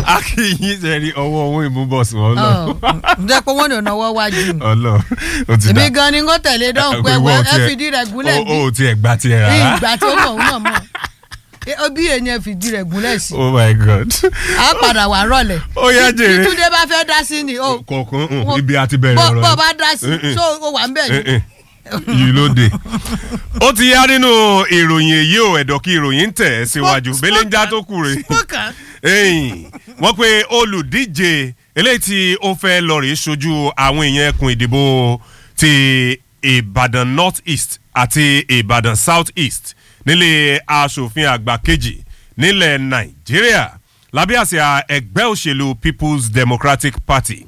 akínyìn sẹ́ni ọwọ́ ohun ìmúbọ̀sùn ọlọ ǹjẹ́ pé wọ́n ní ọ̀nà ọwọ́ wájú mi. ọlọ o ti èmi dá gan ni n kò tẹ̀lé dán pé Ìwọ wọ́n ò ẹ tiẹ̀- fìdí rẹ̀ gúnlẹ̀ o bí ò tiẹ̀ gbà tiẹ̀ rárá ìgbà tí ó mọ̀ òun náà mọ̀ Eh, bí èèyàn ẹ fìdí rẹ̀ gúnlẹ̀ sí oh my god a padà wà rọlẹ̀ ó yá jèrè títúndé bá fẹ́ dá sí ni o kọ̀ọ̀kan mm, Wọ́n- ibi àti bẹ̀rẹ̀ bọ́ ọ̀rọ̀ bọ́ yìí. bá dá sí Mm-mm. so o wà ń bẹ̀ ni. Eh, eh. yìí ló dé. ó ti yá nínú ìròyìn èyí ò ẹ̀dọ̀ kí ìròyìn ń tẹ̀ ẹ́ síwájú Smoke- belenja smoke- tó kù rè Smoker. ẹ̀yìn wọ́n pe olùdíje eléyìí tí ó fẹ́ lọ rèé ṣojú àwọn èèyàn ẹkùn ìdìbò ti ìbàdàn north east àti ìbàdàn south east nílé asòfin àgbà kejì nílẹ̀ nàìjíríà lábẹ́ àsíá ẹgbẹ́ òṣèlú people's democratic party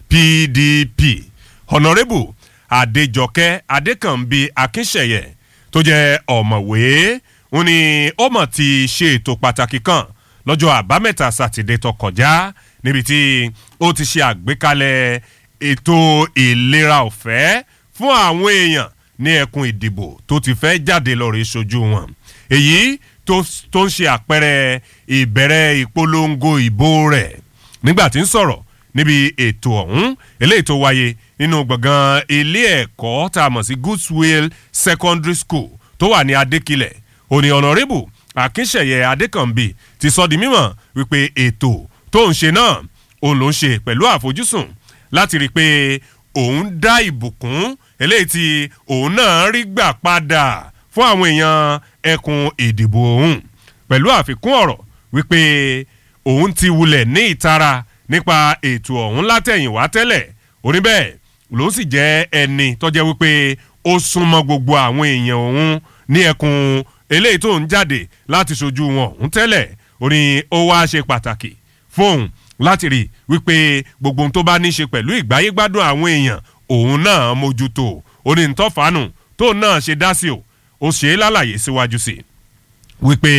pdp honourable adéjọkẹ́ adékànbí akínṣẹ̀yẹ tó jẹ́ ọ̀mọ̀wé ó ní ó mọ̀ ti ṣe ètò pàtàkì kan lọ́jọ́ àbámẹ́ta sátidé tó kọjá níbi tí ó ti ṣe àgbékalẹ̀ ètò ìlera ọ̀fẹ́ fún àwọn èèyàn ní ẹkùn ìdìbò tó ti fẹ́ jáde lọ́ọ́ ṣojú wọn èyí tó tó ń ṣe àpẹẹrẹ ìbẹ̀rẹ̀ ìpolongo ìbò rẹ̀ nígbà tí ń sọ̀rọ̀ níbi ètò ọ̀hún eléyìí tó wáyé nínú gbọ̀ngàn ilé ẹ̀kọ́ tá a mọ̀ sí goodswill secondary school tó wà ní adékilẹ̀ òní ọ̀nàrẹ́bù akínṣẹ̀yẹ adékànbí ti sọ di mímọ̀ wípé ètò tó ń ṣe náà òun ló ń ṣe pẹ̀lú àfojúsùn láti rí i pé òun dá ìbùkún eléyìí tí òun náà rí gbà padà fún àwọn èèyàn ẹkùn ìdìbò òun pẹ̀lú àfikún ọ̀rọ̀ wípé òun ti wulẹ̀ ní ìtara nípa ètò ọ̀hún látẹ̀yìnwá tẹ́lẹ̀ oníbẹ̀ ló sì jẹ́ ẹni tọ́jẹ́ wípé ó súnmọ́ gbogbo àwọn èèyàn òun ní ẹkùn eléyìí tó ń jáde láti ṣojú wọn òun tẹ́lẹ̀ ó ní ó wá ṣe pàtàkì fóun láti rí wípé gbogbo ohun tó bá ní í ṣe pẹ̀lú ìgbáyégbádùn àwọn èèyàn òun náà mójútó ó ní ntọ́fàánù tóun náà ṣe dá sí o ó ṣe é lálàyé síwájú sí i wípé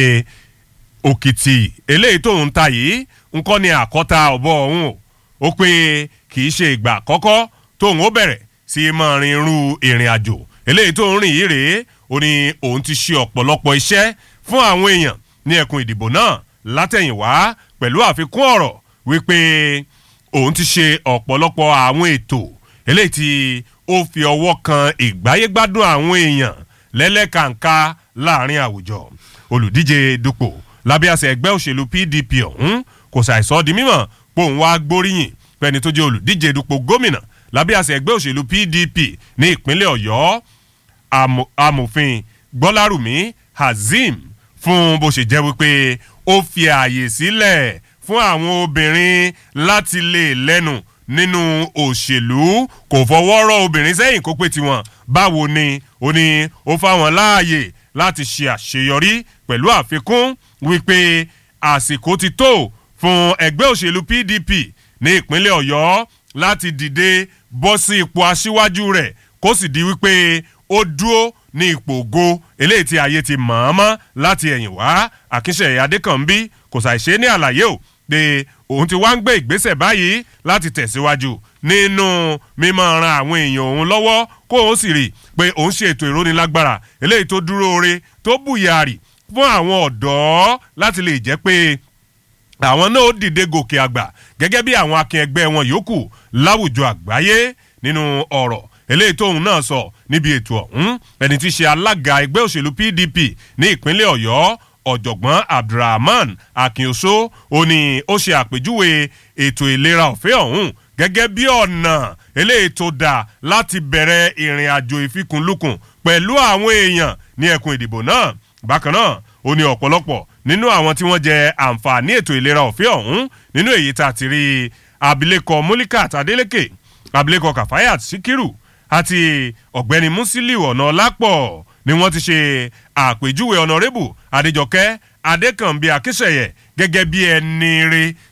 òkìtì eléyìí tóun ta yìí nǹkan ni àkọ́ta ọ̀bọ ọ̀hún o ó pé kì í ṣe ìgbà àkọ́kọ́ tóun ó bẹ̀rẹ̀ sí máa rin irú ìrìn àjò eléyìí tóun rìn yìí rèé ó ní òun ti ṣe ọ̀pọ̀lọpọ̀ iṣẹ́ fún àwọn èèyàn ní ẹkùn ìdìbò náà látẹ̀yìnwá pẹ̀lú àfikún ọ̀rọ̀ wípé òun ti ṣe ọ̀pọ̀lọpọ̀ àwọn ètò eléyìí tí ó fi ọwọ́ kan ìgbáyégbádùn àwọn èèyàn lẹ́lẹ́kàǹká láàrin àwùjọ olùdíje dupò lábẹ́ àṣẹ ẹgbẹ́ òṣèlú pdp ọ̀hún kò ṣàìsọ di mímọ̀ pé òun wá gbóríyìn pẹ́ni tó jẹ́ olùdíje dupò gómìnà lábẹ́ àṣẹ ẹgbẹ́ òṣèlú pdp ní ìpínlẹ̀ ọ̀yọ́ amo- amòfin gbọ́lárùmí hazeem fún bó ṣe jẹ́ wípé ó fi ààyè sílẹ̀ fún àwọn obìnrin láti lè lẹ́nu nínú òṣèlú kò fọwọ́ rọ obìnrin sẹ́yìn kó pé tiwọn báwo ni ó ní ó fáwọn láàyè láti ṣe àṣeyọrí pẹ̀lú àfikún wípé àsìkò ti tó fún ẹgbẹ́ òṣèlú pdp ní ìpínlẹ̀ ọ̀yọ́ láti dìde bọ́ sí ipò aṣíwájú rẹ̀ kó sì di wípé ó dúró ní ipò ògo eléyìí tí ayé ti mọ̀ ọ́n mọ́ láti ẹ̀yìn wá akínṣẹ́ adékànbí kò ṣàìṣe ní àlàyé o pé òun ti wá ń gbé ìgbésẹ̀ báyìí láti tẹ̀síwájú nínú mímọ́ ran àwọn èèyàn òun lọ́wọ́ kó òun sì rí i pé òun ṣe ètò ìrónilágbára eléyìí tó dúró re tó bùyàrì fún àwọn ọ̀dọ́ láti lè jẹ́ pé àwọn náà ó dìde gòkè àgbà gẹ́gẹ́ bí àwọn akin ẹgbẹ́ wọn yòókù láwùjọ àgbáyé nínú ọ̀rọ̀ eléyìí tóun náà sọ níbi ètò ọ̀hún ẹni tí í ṣe alága ẹgbẹ́ òṣèlú pdp ní ìpínlẹ̀ ọ̀yọ́ ọ̀jọ̀gbọ́n abdulrahman akínoso ó ní ó ṣe àpèjúwe ètò ìlera ọ̀fẹ́ ọ̀hún gẹ́gẹ́ bí ọ̀nà eléyìí tó dáa láti bẹ̀rẹ̀ ìrìn àjò ìfikùnlukùn pẹ̀lú àwọn èèyàn ní ẹkùn ìdìbò náà bákan náà ó ní ọ̀pọ̀lọpọ̀ nínú àwọn tí wọ́n jẹ àǹfààní ètò ìlera ọ̀fẹ́ ọ̀hún nínú èyí tá a ti rí abilékọ mulikat adeleke abilékọ kafayat sikiru àti ọ̀gbẹ́ni musiliu ọ̀nàlápọ̀ ni wọ́n ti ṣe àpèjúwe ọ̀nàrẹ́bù adéjọkẹ́ adékànbí akíṣẹ̀yẹ gẹ́gẹ́ bí ẹni re